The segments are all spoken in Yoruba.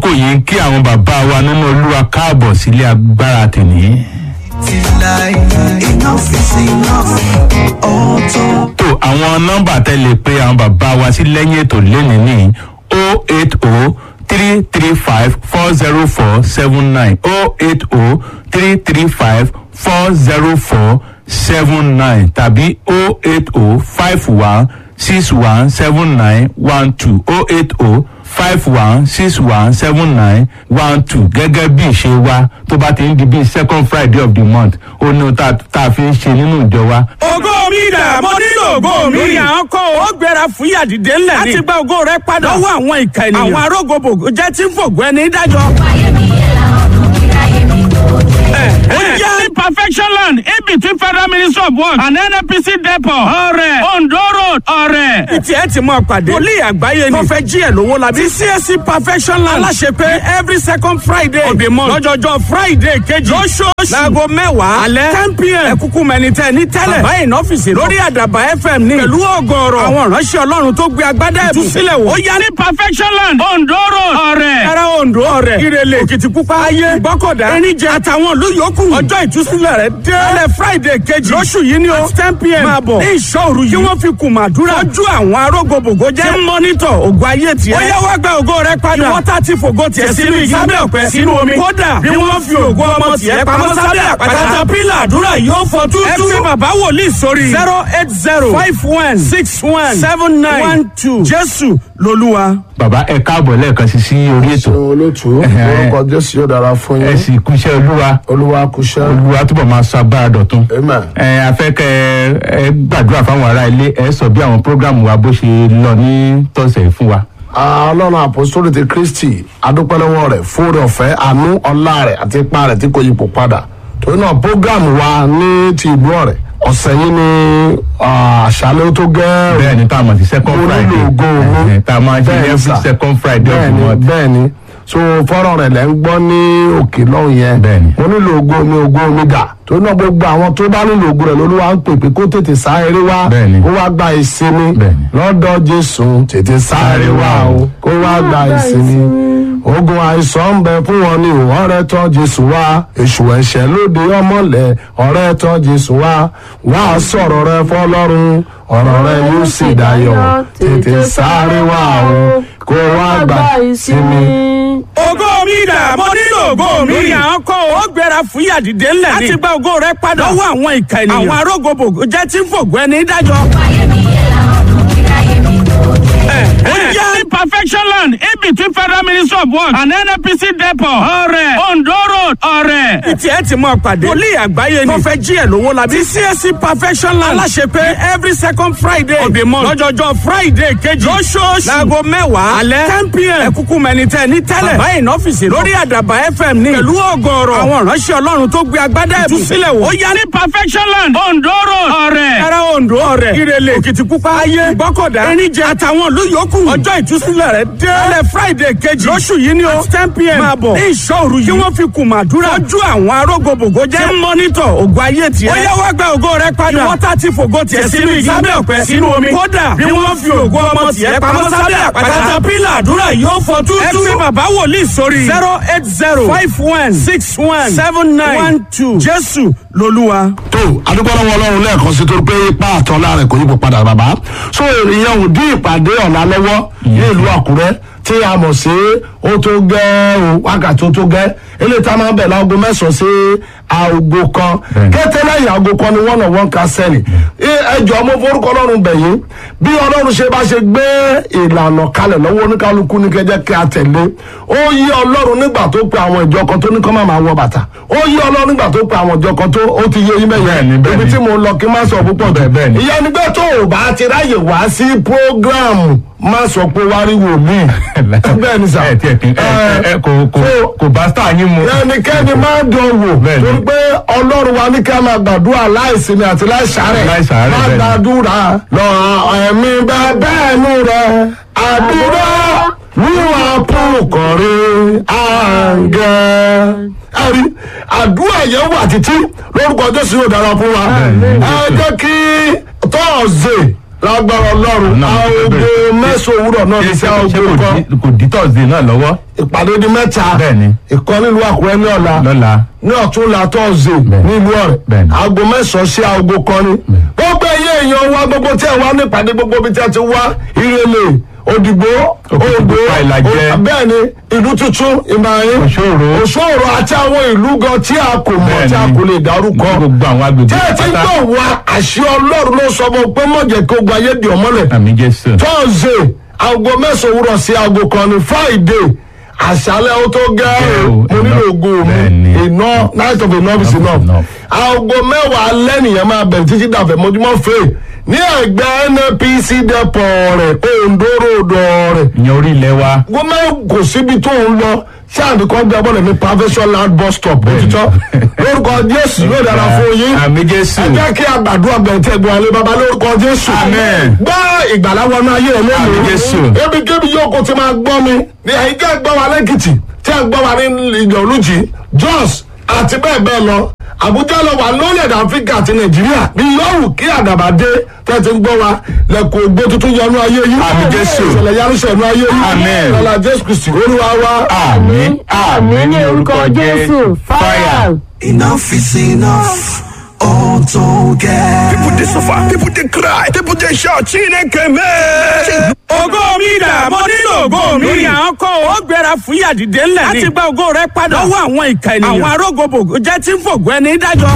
àkókò yìí ń kí àwọn bàbá wa nínú olúwa káàbọ̀ sílé agbára tèmi. enough is enough. Ọ̀tọ̀. tó àwọn nọ́mbà tẹ́lẹ̀ pé àwọn bàbá wa sí lẹ́yìn ètò lẹ́nìí ní o eight o three three five four zero four seven nine o eight o three three five four zero four seven nine tàbí o eight o five one six one seven nine one two o eight o five one six one seven nine one two gẹ́gẹ́ bí ìṣe wa tó bá ti ń di bí second friday of the month ó ní ohun tá tá a fi ń ṣe nínú ìjọ wa ògo mi dà mo nílò ògo mi. lórí àwọn kọ́ ó gbéra fún yàdìdé ńlẹ̀ ni. láti gba ògo rẹ padà. lọ́wọ́ àwọn ìka ènìyàn. àwọn arógbogbò jẹ́ tí ń fògo ẹni dájọ́. ó yá ní perfection land in between federal ministry of works and nnpc depot ọrẹ ondo road ọrẹ. ìtì ẹ ti mọ pàdé. wòlíì àgbáyé ni. kọfẹ jí ẹ lówó la bí. ti csc perfection land. aláṣẹ pé every second friday of the month. lọ́jọ́jọ́ friday kejì. lóṣooṣù. láago mẹ́wàá. alẹ́ ten pm. ẹ̀kúkú mẹ́ni tẹ́ ní tẹ́lẹ̀. bàbá yìí nọ́fíìsì lórí àdàbà fm ní. pẹ̀lú ọgọ́rọ̀. àwọn ìránṣẹ́ ọlọ́run tó gbé agbádá ẹ̀bùn. ìtúsílẹ̀ wò. ó yá ní perfection land ondo road ọrẹ. ẹ̀rọ ondo ọrẹ. ìrẹ̀lẹ̀ òkìtìpupa ayé ìgbọ́kọ̀dá. ẹnìjẹ àtàwọn ìlú yòókù. ọjọ́ ìtúsílẹ̀ rẹ̀ dé. alẹ́ friday kejì. lóṣù yìí ni o. ten pm. máa bọ̀ ní ìṣòro yìí. kí wọ́n fi kùn màdúrà. ojú àwọn arógbòbògò jẹ́. tí ń mọ́nítọ̀ ògùn ayé tiẹ̀. ó yẹ wá gba ògo rẹ padà. ìwọ́n tá ti fògo tiẹ̀ sínú igi. sábẹ́ ọ̀pẹ sínú omi. kódà bí wọ́n fi ògo ọmọ tiẹ̀ pamọ́ sábẹ́ àpáta. katapila àdúrà yóò fọ tútù. ẹ fi bàbá wòlíì sórí. zero eight zero five one six one seven nine one two. jésù lolúwa. bàbá ẹ káàbọ̀ lẹ́ẹ̀kan sí sí orí ètò ṣe olótú Ẹhẹ́. orúkọ jésù yóò dára fún ẹ yín sì kúṣẹ́ olúwa olúwa kúṣẹ́ olúwa túbọ̀ máa sọ agbára dọ̀tun. amen. ẹ afẹ́kẹ́ ẹ gbàdúrà fáwọn ará ilé ẹ sọ bí àwọn prógrámù wa bó ṣe lọ ní tọ̀sẹ̀ fún wa. ọlọ́run àpòsítólì ti kristi adúpẹ́lẹ́wọ́ rẹ̀ fúnra ọ̀fẹ́ àánú ọlá rẹ̀ àti ipa rẹ̀ tí kò yípo padà torí náà prógámù wa ní ti ìlú ọ̀rẹ́ ọ̀sẹ̀ yìí ni ah, àṣálẹ́ tó gẹ́ bẹ́ẹ̀ ni tá a mọ̀ sí second Mo friday nílò ògo mi. Ẹhẹ́, tá a máa ṣe Bẹ́ẹ̀ ni every sà. second friday of the bẹ́ẹ̀ni month. bẹ́ẹ̀ni so fọ́rọ̀ rẹ̀ lẹ́ ń gbọ́ ní òkè lọ́hùn yẹn Bẹ́ẹ̀ni. mo nílò ògo mi ògo mi dà torí náà gbogbo àwọn tó bá nílò ògo rẹ̀ lolúwa ń pè pé kó tètè sáré wá Bẹ́ẹ̀ni. kó wá gba ìsinmi Bẹ́ẹ̀ni. lọ́dọ̀ jésù tètè sáré wá o kó wá gba ìsinmi ogun àìsàn ń bẹ fún wọn ní ọrẹ tán jésù wá èṣù ẹṣẹ lóde ọmọlẹ ọrẹ tán jésù wá wá sọrọ rẹ fọlọrun ọrọ rẹ yóò sì dayọ tètè sáré wá o kó wá gba ìsinmi. ògo mi dà mo nílò ògo mi. lórí àwọn kọ́ ó gbéra fún yàdìdé ńlẹ̀ ni. láti gba ògo rẹ padà. lọ́wọ́ àwọn ìka ènìyàn. àwọn arógbòbò jẹ́ tí ń fògo ẹni dájọ́. ó yá ní perfection land in between federal ministry of works and nnpc depot ọrẹ ondo road ọrẹ. ìtì ẹ ti mọ pàdé. wòlíì àgbáyé ni. kọfẹ jí ẹ lówó la bí. ti csc perfection land. aláṣẹ pé every second friday of the month. lọ́jọ́jọ́ friday kejì. lóṣooṣù. láago mẹ́wàá. alẹ́ ten pm. ẹ̀kúkú mẹ́ni tẹ́ ní tẹ́lẹ̀. bàbá yìí nọ́fíìsì lórí àdàbà fm ní. pẹ̀lú ọgọ́rọ̀. àwọn ìránṣẹ́ ọlọ́run tó gbé agbádá ẹ̀bùn. ìtúsílẹ̀ wò. ó yá ní perfection land ondo road ọrẹ. ẹ̀rọ ondo ọrẹ. ìrẹ̀lẹ̀ òkìtìpupa ayé ìgbọ́kọ̀dá. ẹnìjẹ àtàwọn ìlú yòókù. ọjọ́ ìtúsílẹ̀ rẹ̀ dé. alẹ́ friday kejì. lóṣù yìí ni o. ten pm. máa bọ̀ ní ìṣòro yìí. kí wọ́n fi kùn màdúrà. tọ́jú àwọn arógbòbògò jẹ́. tí ń mọ́nítọ̀ ògùn ayé tiẹ̀. ó yẹ wá gba ògo rẹ padà. ìwọ́n tá ti fògo tiẹ̀ sínú igi. sábẹ́ ọ̀pẹ sínú omi. kódà bí wọ́n fi ògo ọmọ tiẹ̀ pamọ́ sábẹ́ àpáta. katapila àdúrà yóò fọ tútù. ẹ fi bàbá wòlíì sórí. zero eight zero five one six one seven nine one two. jésù lolúwa. tó adúgbòlówó ọlọ́run lẹ́ẹ̀kan sí torí pé ipa àtọ́lá rẹ̀ kò yípo padà bàbá so ìyẹn ò dín ìpàdé ọ̀la lọ́wọ́ ní ìlú àkúrẹ́ tí a mọ̀ sí ó tó gẹ́ o wákàtí ó tó gẹ́ eléyìí tá a máa ń bẹ̀ láago mẹ́sàn-án sí aago kan kété lẹ́yìn aago kan ni wọ́n náà wọ́n ka sẹ́ni ẹjọ́ mo forúkọ ọlọ́run bẹ̀ yín bí ọlọ́run ṣe bá ṣe gbé ìlànà kalẹ̀ lọ́wọ́ oníkálukú ní kẹjẹ́ kí a tẹ̀lé ó yí ọlọ́run nígbà tó pe àwọn ìjọ kan tó ní kọ́ máa máa wọ bàtà ó yí ọlọ́run nígbà tó pe àwọn ìjọ kan tó ó ti yé yín Bẹ́ẹ̀ni, mẹ́yẹn bẹ́ẹ̀ni. ibi tí mo lọ kí n má sọ púpọ̀ jù Bẹ́ẹ̀, bẹ́ẹ̀ni. ìyẹn ni pé tó o bá ti ráyè wá sí prógráàmù má sọ pé wá rí wòlíì bẹ́ẹ̀ ni sà ẹ tiẹ̀ kí ẹ ẹ kò kò so- kò bá star yín mu. ẹnikẹ́ni máa ń dán wò Bẹ́ẹ̀ni. torí pé ọlọ́run wa ní ká máa gbàdúrà láìsinmi àti láìsàárẹ̀ Láìsàárẹ̀, máa bẹ́ẹ̀ni. gbàdúrà lọ ẹ̀mí bẹ́ẹ̀ bẹ́ẹ̀ nù rẹ̀ àdúrà wíwà púpọ̀rí àǹgẹ̀. ẹ̀rí àdúrà yẹn wà títí lórúkọ jésù yóò dára fún wa ẹ jẹ́ kí tọ́ọ̀sì lágbára ọlọ́run Náà, aago bẹ̀rẹ̀. mẹ́sàn-án òwúrọ̀ náà ní sí ṣé aago kò kan di- kò di thursday náà lọ́wọ́ ìpàdé di mẹ́ta Bẹ́ẹ̀ni. ìkan nílùú àkúrẹ́ ní ọ̀la lọ́la ní ọ̀tún la tọ́sídẹ̀ Bẹ́ẹ̀ni. nílùú ọ̀rẹ́ Bẹ́ẹ̀ni. aago mẹ́sàn-án sí aago kan ni gbogbo ẹyẹ èèyàn wa gbogbo tí ẹ wá nípàdé gbogbo bí tí ẹ ti wá ìrẹ̀lẹ̀ òdìgbò Òkìtì òǹdó Pupa, Ìlàjẹ. Ò- bẹ́ẹ̀ni ìlú tuntun ìmọ̀ràn Òṣòro. òṣòro àti àwọn ìlú gan tí a kò mọ̀ tí a Bẹ́ẹ̀ni. kò lè dárúkọ ní gbogbo àwọn agbègbè tí ẹ ti ń pátá. gbọ̀ wá àṣẹ ọlọ́run ló sọ fún un pé mọ̀jẹ̀ kí ogun ayé di ọmọlẹ̀ àmì jésù thursday aago mẹ́sàn-án òwúrọ̀ sí aago kan ní friday àṣálẹ̀ ó tó gẹ́rù Gẹ́rù, mo nílò enough. ogun mi Bẹ́ẹ̀ni. iná night of enough is Enough enough is enough. aago mẹ́wàá alẹ́ nìyẹn máa bẹ̀rẹ̀ títí dàfẹ́ mọ́júmọ́ fè ní ẹgbẹ́ nnpc depot rẹ̀ ondo road rẹ̀ ìyẹn orí ilẹ̀ wa gómìnà kò síbi tó ń lọ sáàbì kan gbé abọ́lẹ̀ ní perfection land bus stop òtítọ́ lórúkọ jésù yóò dára fún yín àmì jésù ẹ jẹ́ kí àgbàdo àgbẹ̀ntẹ́ ẹgbẹ́ alẹ́ baba lórúkọ jésù. Amen. gbọ́ ìgbàlá wọnú ayé ẹ lónìí. Àmín Jésù. ebíkébi yóò kó ti máa gbọ́ mi ní àyíká gbọ́ wa lẹ́kìtì tí a gbọ́ wa ní ìjọ olùjì jos àti bẹ́ẹ̀ bẹ́ẹ̀ lọ àbújá lọ wà lórílẹ̀‐èdè áfíríkà àti nàìjíríà bí yọ̀wù kí àdàbà dé tẹ́ ti ń gbọ́ wa lẹ́kọ̀ọ́ ògbó tuntun yọnú ayé yìí. Àmín Jésù. ìṣẹ̀lẹ̀ yarúṣẹ̀ yọnú ayé yìí. Amen. lọ́la jésù kristi olúwa wa. àmì àmì ní orúkọ jésù fire. Enough is enough. Autogare. People dey suffer, people dey cry, people dey shout, Chineke mee. ògo mi dà mo nílò ògo mi. lórí àwọn kọ́ ó gbéra fún yàdìdé ńlẹ̀ ni. láti gba ògo rẹ padà. lọ́wọ́ àwọn ìka ènìyàn. àwọn arógbogbò jẹ́ tí ń fògo ẹni dájọ́.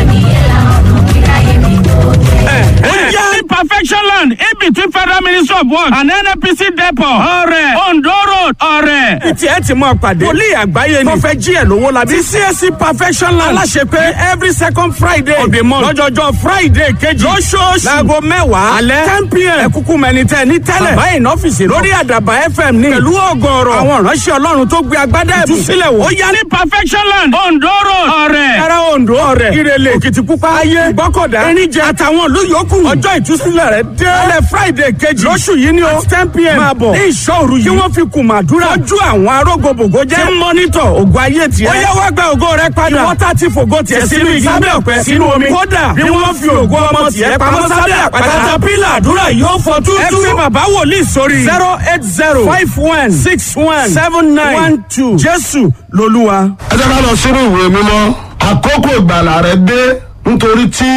ó yá ní perfection land in between federal ministry of works and nnpc depot ọrẹ ondo road ọrẹ. ìtì ẹ ti mọ pàdé. wòlíì àgbáyé ni. wọ́n fẹ́ jí ẹ̀ lówó la bí. ti csc perfection land. aláṣẹ pé every second friday of the month. lọ́jọ́jọ́ friday kejì. lóṣooṣù. láago mẹ́wàá. alẹ́ ten pm. ẹ̀kúkú mẹ́ni tẹ́ ní tẹ́lẹ̀. bàbá yìí nọ́fíìsì lórí àdàbà fm ní. pẹ̀lú ọgọ́rọ̀. àwọn ìránṣẹ́ ọlọ́run tó gbé agbádá ẹ̀bùn. ìtúsílẹ̀ wò. ó yá ní perfection land ondo road ọrẹ. ẹ̀rọ ondo ọrẹ. ìrẹ̀lẹ̀ òkìtìpupa ayé gbọ́kọ̀dá. ẹnìjẹ àtàwọn ìlú yòókù. ọjọ́ ìtúsílẹ̀ rẹ̀ dé. alẹ́ friday kejì. lóṣù yìí ni o. ten pm. máa bọ̀ ní ìṣọ́ọ̀rù yìí. kí wọ́n fi kùn màdúrà. tọ́jú àwọn arógbòbògò jẹ́. tí ń mọ́nítọ̀ ògùn ayé tiẹ̀. ó yẹ wá gba ògo rẹ padà. ìwọ́n tá ti fògo tiẹ̀ sínú igi. sábẹ́ ọ̀pẹ sínú omi. kódà bí wọ́n fi ògo ọmọ tiẹ̀ pamọ́ sábẹ́ àpáta. katapila àdúrà yóò fọ tútù. ẹ fi bàbá wòlíì sórí. zero eight zero five one six one seven nine one two. jésù lolúwa. ẹ jẹ́ ká lọ sínú ìwé mímọ́ àkókò ìgbàlà rẹ dé nítorí tí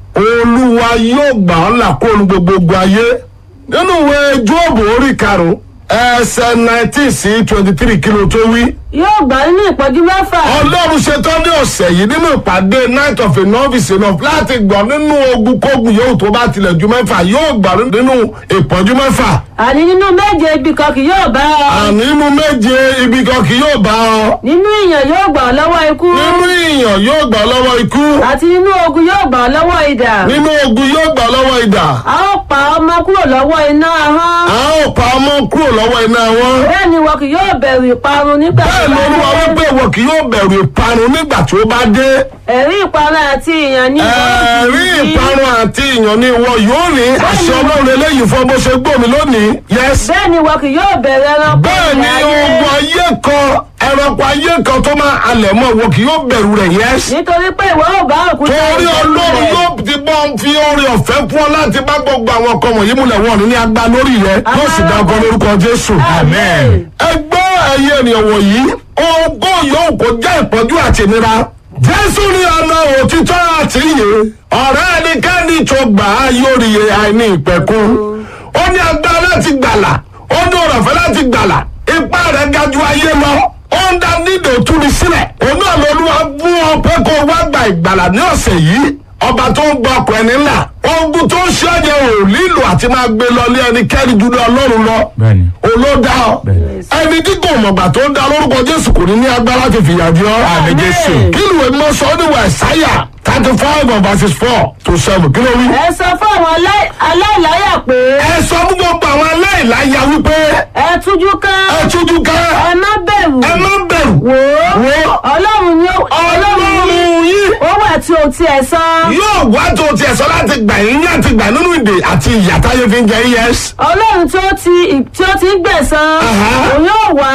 olúwa yóò gbà ọ́ là kó nu gbogbogbò ayé nínú ìwé jóòbù orí karùn-ún ẹsẹ̀ nineteen sí twenty three kìló tó wí yóò gbà nínú ìpọ́jú mẹ́fà. ọlọ́run ṣetán ní ọ̀sẹ̀ yìí nínú ìpàdé night of a novice enough láti gbọ́ nínú ogun kógun yóò tó bá tilẹ̀ ju mẹ́fà yóò gbà nínú ìpọ́jú mẹ́fà àní nínú méje ibi kan kì yóò bá ọ. àní inú méje ibi kan kì yóò bá ọ nínú ìyàn yóò gbà ọ lọ́wọ́ ikú. nínú ìyàn yóò gbà ọ́ lọ́wọ́ ikú àti nínú ogun yóò gbà ọ lọ́wọ́ idà. nínú ogun yóò gbà ọ́ lọ́wọ́ idà a ó pa ọmọ kúrò lọ́wọ́ iná ahọ́n. a ó pa ọmọ kúrò lọ́wọ́ iná wọn bẹ́ẹ̀ ni wọn kì yóò bẹ̀rù ìparun nígbà bẹ́ẹ̀ tó bá lórúkọ dé. wípé ìwọ kì yóò bẹ̀rù ìparun nígbà tí ó bá dé ẹ̀rí ìparun àti ìyàn ní ẹ̀rí ìparun àti ìyàn ni ìwọ yóò ní àṣẹ ọlọ́run eléyìí fún bó ṣe gbòmí lónìí yes bẹ́ẹ̀ ni wọn kì yóò bẹ̀rù ẹranko bẹ́ẹ̀ ni ilẹ̀ ayé. ogun ayé kan ẹranko ayé kan tó máa alẹ̀ mọ́ ìwọ kì yóò bẹ̀rù rẹ̀ yes nítorí pé ìwọ ò bá òkúta torí ìjọba ọlọ́run rẹ̀. yóò ti bọ́ ń fi oore ọ̀fẹ́ fún ọ láti bá gbogbo àwọn ọkọ wọ̀nyí múlẹ̀ wọ̀n ní agbá lórí rẹ yóò sì dá ọkọ lórúkọ jésù amen. ẹgbẹ́ ẹ̀yẹ ènìyàn wọ̀nyí ogún yóò kó jẹ́ ìpọ́njú àti ìnira jésù ní ọ̀nà òtítọ́ àti ìyè ọ̀rẹ́ ẹnikẹ́ni tó gbà á yóò rí iye àìní ìpẹ̀kun ó ní agbára láti gbàlà ó ní ọ̀rọ̀fẹ́ láti gbàlà ipá rẹ̀ ga ju ayé lọ ó ń dá nídò túni sílẹ̀ òun náà lolúwa fún ọ pé kó o wá gba ìgbàlà ní ọ̀sẹ̀ yìí ọba tó ń gbọ́ ọkọ̀ ẹni ńlá ogun tó ń ṣẹ́jẹ̀ ò lílò àti máa gbé lọ lé ẹnikẹ́ni jù lọ ọlọ́run lọ Bẹ́ẹ̀ni. olódà ọ Bẹ́ẹ̀ni. ẹni tí kò mọ̀gbà tó ń da lórúkọ jésù kò ní ní agbára láti fìyà jẹ ọ́ Àmín Jésù. kí ni ìwé mímọ́ sọ níwọ̀ ẹ̀sáyà thirty five of verses four to seven kí ló wí. ẹ sọ fún àwọn alá- aláìláyà pé ẹ sọ fún gbogbo àwọn aláìláya wípé ẹ tújú ká ẹ tújú ká ẹ má bẹ̀rù ẹ má bẹ̀rù wò ó wò ó ọlọ́run ni ó- ọlọ́run ni ọlọ́run yìí ó wà tí o tiẹ̀ sọ. yóò wá tó tiẹ̀ sọ láti gbà yín láti gbà nínú ìdè àti ìyà táyé fi ń jẹ yẹs. ọlọ́run tí ó ti tí ó ti ń gbẹ̀san Aha. òun yóò wá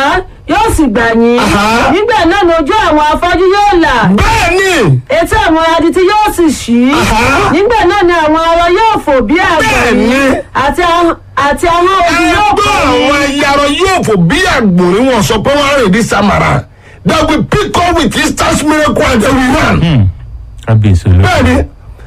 yóò sì gbà yín Aha. nígbà náà lójú àwọn afọ́jú yóò là bẹ́ẹ̀ ni etí àwọn adití yóò sì ṣí Aha. nígbà náà ni àwọn arọ yóò fò bí Bẹ́ẹ̀ ni. àgbọ̀nrín àti ahọ́n- àti àwọn odi yóò ẹgbẹ́ kọ́ àwọn ẹyàrá yóò fò bí àgbòrín wọn sọ pé wọ́n rìn ní samara that we pick up with easter's miracle and then we run. kábíyèsí olóòtú. bẹ́ẹ̀ni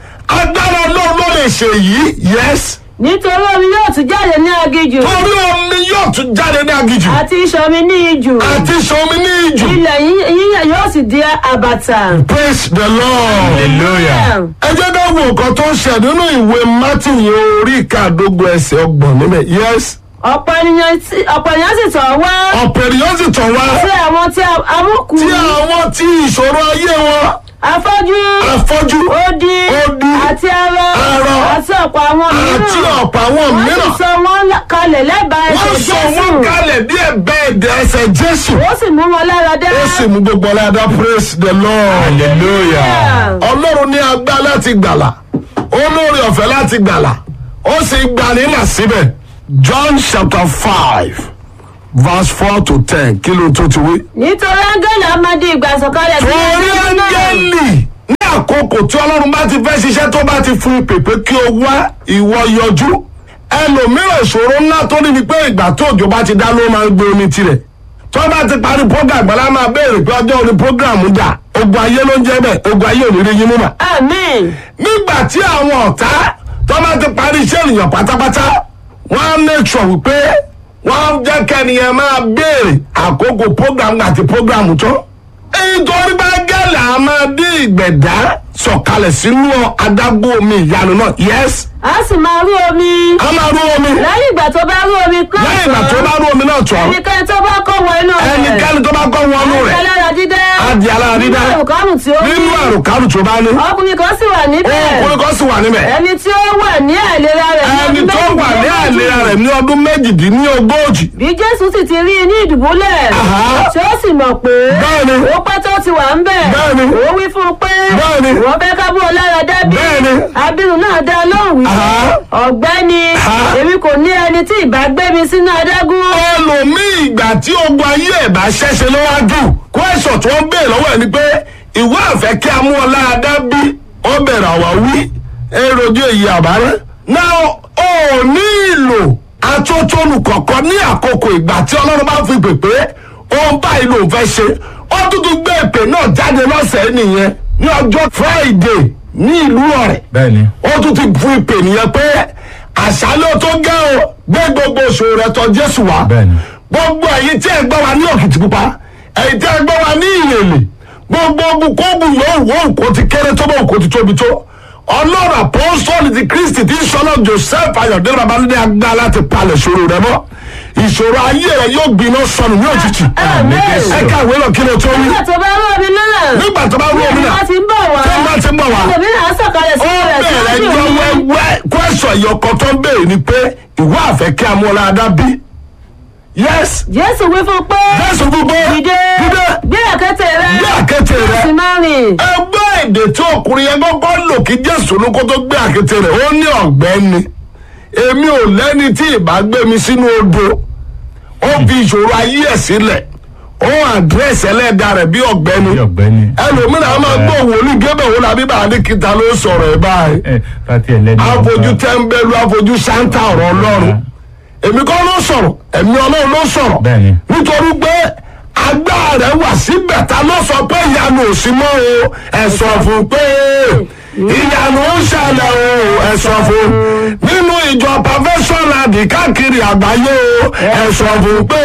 agbára ọlọ́run ló lè ṣe yìí yes nítorí omi yóò tún jáde ní agijù torí omi yóò tún jáde ní agijù àti ìṣọmi ní ijù àti sọmi ní ìjù ilẹ̀ yí- yíyàn yóò sì di àbàtà. praise the lord. hallelujah. ẹ jẹ́ ká wo nǹkan tó ń ṣe nínú ìwé martin yẹn orí ìkàdógún ẹsẹ̀ ọgbọ̀n níbẹ̀ yes ọ̀pọ̀ ènìyàn tí- ọ̀pọ̀ ènìyàn sì tọ̀ wá ọ̀pọ̀ ènìyàn sì tọ̀ wá sí àwọn tí a- amúkú tí àwọn tí ìṣòro ayé wọn afọ́jú afọ́jú odi odi, àti arọ arọ, àti ọ̀pọ̀ àwọn àti mìíràn ọ̀pọ̀ àwọn wọ́n sì mìíràn sọ wọ́n lá- kalẹ̀ lẹ́bàá wọ́n ẹsẹ̀ sọ wọ́n jésù kalẹ̀ bí ẹ̀bẹ́ ẹ̀dẹ̀ ẹsẹ̀ jésù ó sì mú wọn lára dá. ó sì mú gbogbo ọ̀làdá praise the lord. hallelujah. ọlọ́run ní agbá láti gbàlà ó lóore ọ̀fẹ́ láti gbàlà ó sì gbani là síbẹ̀. john chapter five verse four to ten kí ló tó ti wí. nítorí áńgẹ́lì á máa di ìgbà sọ̀kalẹ̀ sí torí ọjọ́ náà. áńgẹ́lì ní àkókò tí ọlọ́run bá ti fẹ́ ṣiṣẹ́ tó bá ti fún ìpè pé kí o wá ìwọ yọjú ẹlòmíràn ìṣòro ńlá tó ní ni pé ìgbà tó òjò bá ti dá ló máa ń gbé omi tirẹ̀ tó bá ti parí program gbọ́dọ̀ máa béèrè pé ọjọ́ orí program dà ogun ayé ló ń jẹ́ bẹ́ẹ̀ ogun ayé ò ní rí yín mú mà àmín nígbà tí àwọn ọ̀tá tó bá ti parí iṣẹ́ ènìyàn pátápátá wọ́n á make sure wípé wọ́n á jẹ́ kẹ́niyàn máa béèrè àkókò program àti program tó. nítorí bá gẹ́lẹ́ a máa dín ìgbẹ̀dá sọ̀kalẹ̀ sínú adágún omi ìyanu náà yes a sì máa rú omi a máa rú omi lẹ́yìn ìgbà tó bá rú omi kán lẹ́yìn ìgbà tó bá rú omi náà tán ẹnikẹ́ni tó bá kọ́ wọ inú rẹ̀ ẹnikẹ́ni tó bá kọ́ wọnú rẹ̀ alára dídá á di alára dídá nínú àrùkárù tí ó nínú ní àrùkárù tó bá ní ọkùnrin kan sì wà níbẹ̀ ọkùnrin kan sì wà níbẹ̀. ẹni tí ó wà ní àìlera rẹ̀ ní ẹni ọdún tó wà ní méjìlélógójì. àìlera rẹ̀ ní ọdún méjìdínlógójì. bí jésù sì ti rí i ní ìdùbúlẹ̀ Àhá. tí ó sì mọ̀ pé Bẹ́ẹ̀ni. ó pẹ́ tó ti wà ń bẹ̀ Bẹ́ẹ̀ni. ó wí fún un pé Bẹ́ẹ̀ni. wọ́n fẹ́ ká bú ọ lára dábì Bẹ́ẹ̀ni. abirùn náà dá lóhùn wípé Àhá. ọ̀gbẹ́ni Àhá. èmi kò ní ẹni tí ìbá gbé mi sínú adágún ẹlòmíì ìgbà tí ogun ayé ẹ̀ bá ṣẹ́ṣe lọ́wájú kó ẹ̀sọ̀ tó ń bèèrè lọ́wọ́ ẹ̀ ni pé ìwé àfẹ́ kí a mú ọ láadá bí ó bẹ̀rẹ̀ àwa wí èròjì èyí àbárẹ́. náà ó ní ìlò atótónu kọ̀ọ̀kan ní àkókò ìgbà tí ọlọ́run bá fi pè pé òun báyìí lòun fẹ́ ṣe ó tútù gbé ìpè náà jáde lọ́sẹ̀ẹ́ nìyẹn ní ọjọ́ friday ní ìlú ọ̀rẹ́ bẹ́ẹ̀ni. ó tún ti fún ìpè nìyẹn pé àṣálẹ́ tó gẹ́ o gbé gbogbo òṣòro rẹ tọ jésù wá Bẹ́ẹ̀ni. gbogbo èyí tí ẹ gbọ́ wa ní òkìtì pupa èyí tí ẹ gbọ́ wa ní ìrèlè gbogbo ogun kóògùn yóò wó nǹkó ti kéré tó bọ̀ nǹkó ti tóbi tó ọlọ́run àpọ́sọ́ọ̀lì ti kristi tí sọ́nà joseph ayọ̀dé babalẹ́dẹ agbá láti palẹ̀ ìṣòro rẹ mọ́ ìṣòro ayé rẹ yóò gbiná sọnù ní òjijì Àmín. ẹ káwé lọ kí ló tó wí nígbà tó bá rú omi náà nígbà tó bá rú omi náà wọ́n ti ń bọ̀ wá tó bá ti ń bọ̀ wá ẹlòmíràn á sọ̀kalẹ̀ ó sí rẹ̀ bẹ̀rẹ̀ síwájú jọ òun. wẹ́wẹ́ kwẹ́sọ̀ ìyọkọ tó ń béèrè ni pé ìwọ àfẹ́ kí amúọ́ládá bí. yes jésù wí fún un pé jésù gbogbo dìde dídé gbé àkéte rẹ gbé àkéte ó rẹ sì máa rìn ẹgbẹ́ èdè tí ọkùnrin yẹn kọ́kọ́ lò kí jésù ló kó tó gbé àkéte rẹ̀ ó ní ọ̀gbẹ́ni èmi ò lẹ́ni tí ìbá gbé mi sínú odò ó fi ìṣòro ayé ẹ̀ sílẹ̀ ó àdírẹ́sì ẹlẹ́dàá rẹ̀ bí ọ̀gbẹ́ni bí ọ̀gbẹ́ni. ẹlòmíràn á máa gbọ́ wòlíì gébẹ̀ wò lábí bá a ní kíta ló sọ̀rọ̀ ẹ̀ báyìí ẹ láti ẹlẹ́ni. àfojú tẹ́ńbẹ́lú àfojú sáńtà ọ̀rọ̀ ọlọ́run èmi kọ́ ló sọ̀rọ̀ ẹ̀mí ọlọ́run ló sọ̀rọ̀ Bẹ́ẹ̀ni. nítorí pé agbára rẹ̀ wà síbẹ̀ ta ló sọ pé ìyanu ò sí mọ́ o ẹ̀ sọ fún pé ìyanu ń ṣẹlẹ̀ o ẹ̀ sọ fún nínú ìjọ pàfẹ́sọ̀nàdì káàkiri àgbáyé o ẹ̀ sọ fún pé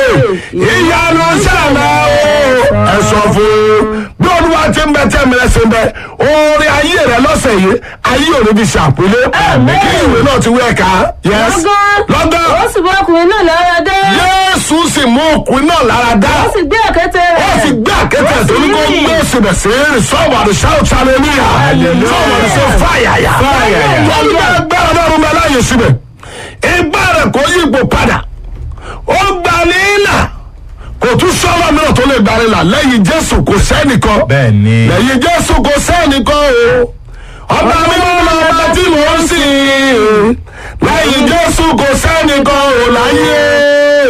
ìyanu ń ṣẹlẹ̀ o ẹ̀ sọ fún bí olúwa ti ń bẹ tẹ́mi rẹ̀ sí ń bẹ orin ayé rẹ̀ lọ́sẹ̀ yìí ayé ò ní fi ṣàpélé kí ìwé náà ti wí ẹ̀ka yes lọ́gán lọ́gán ó sì bọ́ ọkùnrin náà lára dá yéésù sì mú òkú náà lára dá ó sì gbé àkéte rẹ̀ ó sì gbé àkẹ́tẹ̀ tó ní kó gbé síbẹ̀ sí rìn sọ́wọ́dì shout hallelujah sọ́wọ́dì sọ fàyàyà tọ́jú agbára lọ́rùn bẹ́ẹ̀ láàyè síbẹ̀ ìgbà rẹ̀ kò yí ipò padà ó gbà ní ìlà kò tún sọ́wọ́ mìíràn tó lè gbà ní ìlà lẹ́yìn jésù kò sẹ́nìkan bẹ́ẹ̀ni. lẹ́yìn jésù kò sẹ́nìkan o ọba mímọ́ lọ́ba tí mò ń sìn lẹ́yìn jésù kò sẹ́nìkan o láyé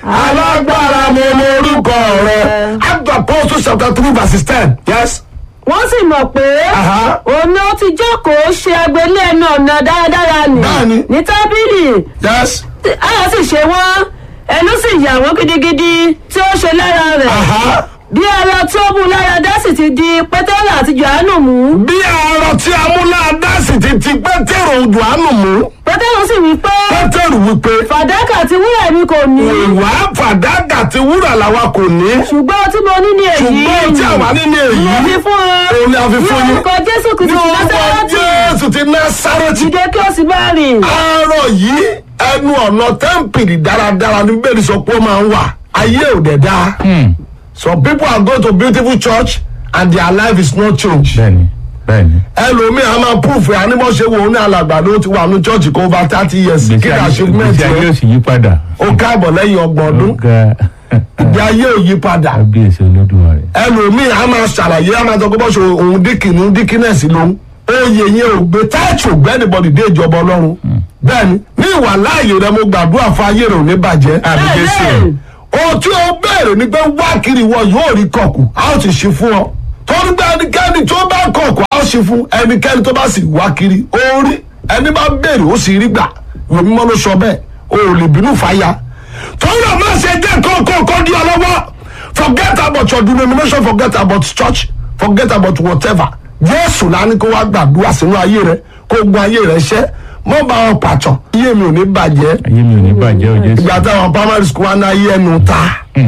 alágbára mo lórúkọ rẹ act of apostles chapter three verse ten yes. wọ́n sì mọ̀ pé Aha. òun ni ó ti jókòó ṣe agbélé ẹnu ọ̀nà dáradára nì Bẹ́ẹ̀ni. ní tábìlì yes. ayọ̀ sì ṣe wọ́n ẹnu sì yà wọ́n gidigidi tí ó ṣe lára rẹ̀ Aha. bí ara tí ó mú lára dá sì ti di pétérì àti johannu mú bí àárọ̀ tí amúláadá sì ti ti pétérù johannu mú pétérì sì wí pé pétérù wípé fàdákà àti wúrà mi kò ní ìwà fàdákà tí wúrà làwa kò ní ṣùgbọ́n tí mo ní ní èyí ṣùgbọ́n tí àwa ní ní èyí mo fi fún ọ òun ni a fi fún ní yín orúkọ jésù ní kristu orúkọ násárẹ́tì jésù ti násárẹ́tì dìde kí o sì bá rìn àárọ̀ yìí ẹnu ọ̀nà tẹ́ǹpìlì dáradára ní bẹ́ẹ̀ ni sọ pé ó máa ń wà ayé ò dẹ̀ dáa some people are going to beautiful church and their life is not changed bẹ́ẹ̀ni bẹ́ẹ̀ni. ẹlòmíì a máa proof ẹ anímọ̀ṣe wo ní alàgbà ló ti wà ní church kó over thirty years kí ni achievement gbèsè ayé rẹ ò sì yí padà. ó káàbọ̀ lẹ́yìn ọgbọ̀n ọdún ga ìgbé ayé ò yí padà kábíyèsí olódùmarè. ẹlòmíì a máa ṣàlàyé a máa sọ pé bọ́sọ̀ òun díkìnnì díkìnnẹ̀sì lòun oyè yẹn ò gbé táàtì ògbẹ́nìbọ̀dì dé ìjọba ọlọ́run bẹ́ẹ̀ni ní ìwà láàyè rẹ mo gbàdúrà fún ayé rẹ ò ní bàjẹ́ àmì jésù. Amen. ohun tí o béèrè ni pé wá kiri wọ yóò rí kọ̀kù a ó sì ṣe fún ọ torí pé ẹnikẹ́ni tó bá kọ̀kù a ó ṣe fún ẹnikẹ́ni tó bá sì wá kiri ó rí ẹni bá béèrè ó sì rí gbà ìwé mímọ́ ló sọ bẹ́ẹ̀ o ò lè bínú fàyà torí náà má ṣe jẹ́ kọ́kọ́kọ́ di ọlọ́wọ́ forget about your denomination forget about church forget about whatever Jésù lánìí kó wá gbàdúrà sínú ayé rẹ kó gun ayé rẹ ṣẹ́ mọ́ bá wọn pàtàn iye mi ò ní bàjẹ́ ayé mi ò ní bàjẹ́ o jésù. ìgbà táwọn primary school wọn náà yé ẹnu ta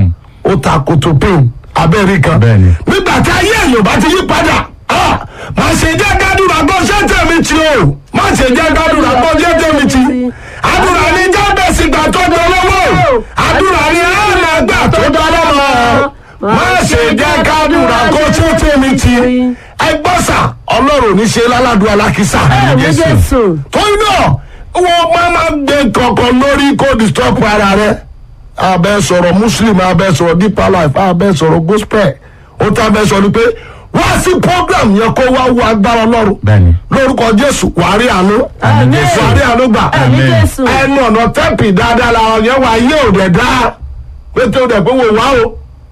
ó ta koto pain abẹ́rẹ́ kan Bẹ́ẹ̀ni. nígbà tí ayé èèyàn bá ti yí padà ah, má ṣe jẹ́ gádùrà gbọ́ ṣé tèmi ti o má ṣe jẹ́ gádùrà gbọ́ ṣé tèmi ti àdúrà ní jábẹ́sì gbà tó dolówó àdúrà ní àná gbà tó dolówó má ṣe jẹ́ gádùrà gbọ́ ṣé tèmi ti ẹgbọ́sà ọlọ́run ò ní ṣe láládùn alákìsà àmì jésù torí náà wọ́n máa ma gbé kankan lórí kó disturb ara rẹ̀ abẹ́ sọ̀rọ̀ muslim abẹ́ sọ̀rọ̀ deeper life abẹ́ sọ̀rọ̀ gospel ó tá abẹ́ sọ ni pé wá sí program yẹn kó wá wo agbára ọlọ́run bẹ́ẹ̀ni. lórúkọ jésù wàá rí àánú Àmín. wàá rí àánú gbà àmì Amen. jésù ẹnu ọ̀nà tẹ́pì dáadáa làwọn yẹn wà yé òde dá pé tó dẹ̀ pé wò wá o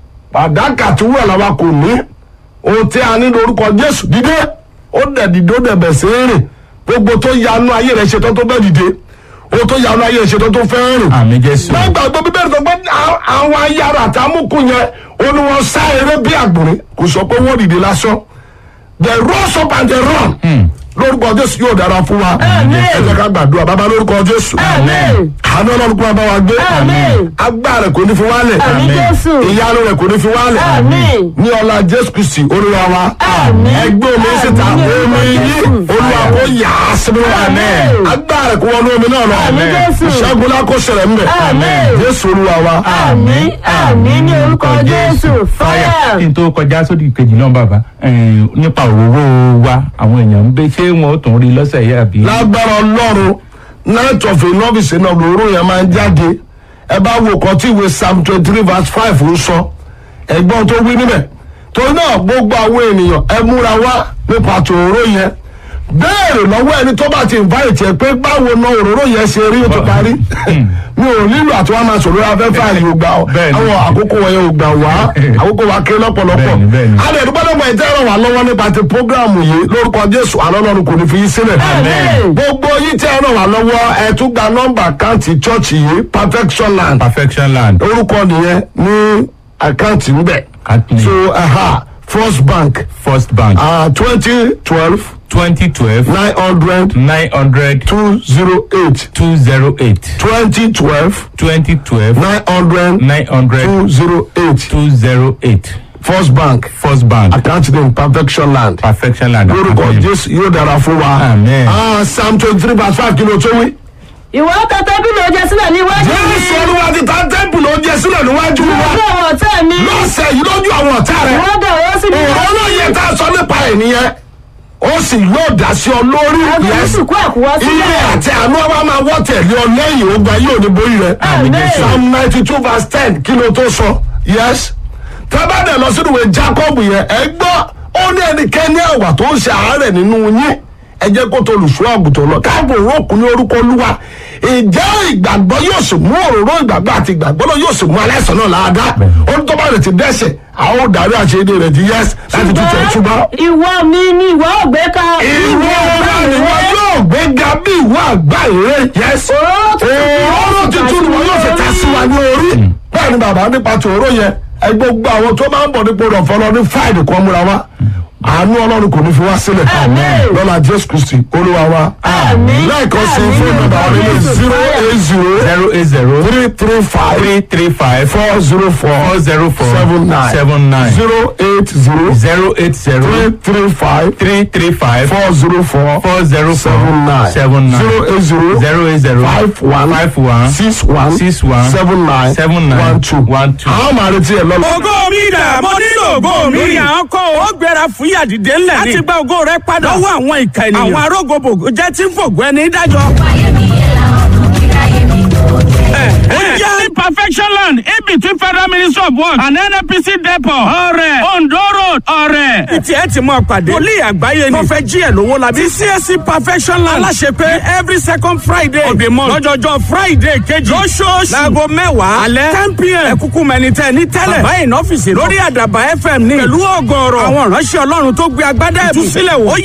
pàdákà tí wúrà làwa kò ní ohun tí a ní lórúkọ jésù dídé ó dẹ̀ dìde ó dẹ̀ bẹ̀ sí rìn gbogbo tó yanu ayé rẹ̀ ṣetán tó bẹ́ẹ̀ dìde ohun tó yanu ayé rẹ̀ ṣetán tó fẹ́ rìn àmì jésù. gbàgbọ́ bíbélì tó gbọ́ à- àwọn ayára àtàmúkù yẹn ó ní wọ́n sá eré bí àgbọ̀nrín kò sọ pé wọ́n dìde lásán the rose up and the run lórúkọ jésù yóò dára fún wa ẹ jẹ́ ká gbàdúrà bàbá lórúkọ jésù àmì àánú ọlọ́run kó máa bá wa gbé Àmín. agbára rẹ̀ kò ní fi wálẹ̀ àmì jésù ìyanu rẹ̀ kò ní fi wálẹ̀ Àmín. ní ọlá jésù kristi olúwa wa Àmín. ẹgbẹ́ omi síta Àmín. omi yìí olúwa kó yà á sínú wa Àmín. agbára rẹ̀ kó wọnú omi náà lọ Àmín, Jésù. ìṣẹ́gun lá kó ṣẹlẹ̀ ńbẹ̀ Àmín. jésù olúwa wa àmì àmì ní orúkọ jésù fáyà kí n tó kọjá sódì kejì náà bàbá ẹ̀ẹ́n, nípa òróró wa àwọn èèyàn ń bẹ ṣé wọn ó tún rí lọ́sẹ̀ yìí àbí. lágbára ọlọ́run night of a novice náà lòórùn yẹn máa ń jáde ẹ bá wo kan tí ìwé psalm twenty three verse five ń sọ ẹgbọ́n tó wí níbẹ̀ torí náà gbogbo àwọn ènìyàn ẹ múra wá nípa tòóró yẹn béèrè lọ́wọ́ ẹni tó bá ti invite ẹ pé báwo náà òróró yẹn ṣe rí ó ti parí mi ò nílò àti wọn máa sọ̀rọ̀ afẹ́fẹ́ àyè ò gbà ọ́ Bẹ́ẹ̀ni. àwọn àkókò wọn yẹn ò gbà wá àkókò wa kéré lọ́pọ̀lọpọ̀ Bẹ́ẹ̀ni, bẹ́ẹ̀ni. alẹ́ ìdúpọ́lọpọ̀ ẹ̀ tẹ́ ràn wá lọ́wọ́ nípa ti prógráàmù yìí lórúkọ jésù àlọ́lọ́run kò ní fi yín sílẹ̀ Àmín. gbogbo yìí tẹ́ ràn wá lọ́wọ́ ẹ̀ tún gba nọ́mbà àkáǹtì chọ́ọ̀chì yìí perfection land perfection land. orúkọ nìyẹn ní àkáǹtì ńbẹ Àkáǹtì. so aha, first bank first bank twenty twelve twenty twelve nine hundred nine hundred two zero eight two zero eight twenty twelve twenty twelve nine hundred nine hundred two zero eight two zero eight first bank first bank àkáǹtì ní perfection land perfection land. lórúkọ Àkáǹtì. jésù yóò dára fún wa Amen. Ah, psalm twenty three verse five kí ló tó wí. ìwọ ta tábìlì oúnjẹ sílẹ̀ níwájú jésù olúwa ti ta tẹ́ǹpìlì oúnjẹ sílẹ̀ níwájú wa lójú àwọn ọ̀tá mi lọ́sẹ̀ yìí lójú àwọn ọ̀tá rẹ̀ wọ́n dà wọ́n sí mi ọ̀rọ̀ olóye tá a sọ nípa ẹ̀ nìyẹn ó sì yóò dá sí ọ lórí agbóhùn yes. sùkú àkúwọ́ ilé sílẹ̀ àti àánú ọba máa wọ́ tẹ̀lé ọ lẹ́yìn ogun ayé òní borí rẹ̀ Amen. psalm ninety two verse ten kí ló tó sọ yes tábàdàn lọ sínú ìwé jacob yẹn ẹ gbọ́ ó ní ẹnikẹ́ni ẹ̀wà tó ń ṣe àárẹ̀ nínú yín ẹ jẹ́ kó tó olùṣọ́ àgùntàn lọ káàbò òrókù ní orúkọ olúwa ìjẹ́ ìgbàgbọ́ yóò sì mú òróró ìgbàgbọ́ àti ìgbàgbọ́ náà yóò sì mú aláìsàn náà láàdá ohun tó bá rẹ̀ ti dẹ́sẹ̀ àwọn ò darí àṣeyédé rẹ̀ di yẹ́s láti tún tẹ̀ ṣùgbọ́n ìwọ mi ni ìwọ ò gbé ka. ìwọ náà ni wọn yóò gbé ga bí ìwọ àgbá ìrè yẹ́s òróró tuntun ni wọn yóò fi ta sí wa ní orí bẹ́ẹ̀ ni bàbá nípa tòró yẹn ẹ gbogbo àwọn tó máa ń bọ̀ nípò rẹ̀ fọlọ́ ní fáìlì kan múra wa àánú ọlọ́run kò ní fi wá sílẹ̀ Àmín. lọ́la jésù kristi olúwa wa Àmín. lẹ́ẹ̀kan sí Àmín. fún nọ́mbà wọn ní zero eight zero zero eight zero three three five three three five four zero four four zero four seven nine seven nine zero eight zero zero eight three zero three five three three five four zero four four zero seven four nine seven zero nine eight zero zero eight zero five one five one six one six one seven nine seven nine one two one two. àwọn máa retí ẹ lọ́la. ògo mi dà mo nílò ògo mi. lórí àwọn kọ́ ó gbéra fún yàdìdé ńlẹ̀ ni. láti gba ògo rẹ padà. lọ́wọ́ àwọn ìka ènìyàn. àwọn arógbogbò jẹ́ tí ń fògo ẹni dájọ́. ó yá ní perfection land in between federal ministry of works and nnpc depot ọrẹ ondo road ọrẹ. ìtì ẹ ti mọ pàdé. wòlíì àgbáyé ni. wọ́n fẹ́ jí ẹ̀ lówó la bí. ti csc perfection land. aláṣẹ pé every second friday of the month. lọ́jọ́jọ́ friday kejì. lóṣooṣù. láago mẹ́wàá. alẹ́ ten pm. ẹ̀kúkú mẹ́ni tẹ́ ní tẹ́lẹ̀. bàbá yìí ní ọ́fíìsì lórí àdàbà fm ní. pẹ̀lú ọgọ́rọ̀. àwọn ìránṣẹ́ ọlọ́run tó gbé agbádá ẹ̀bùn sílẹ̀ wò. ó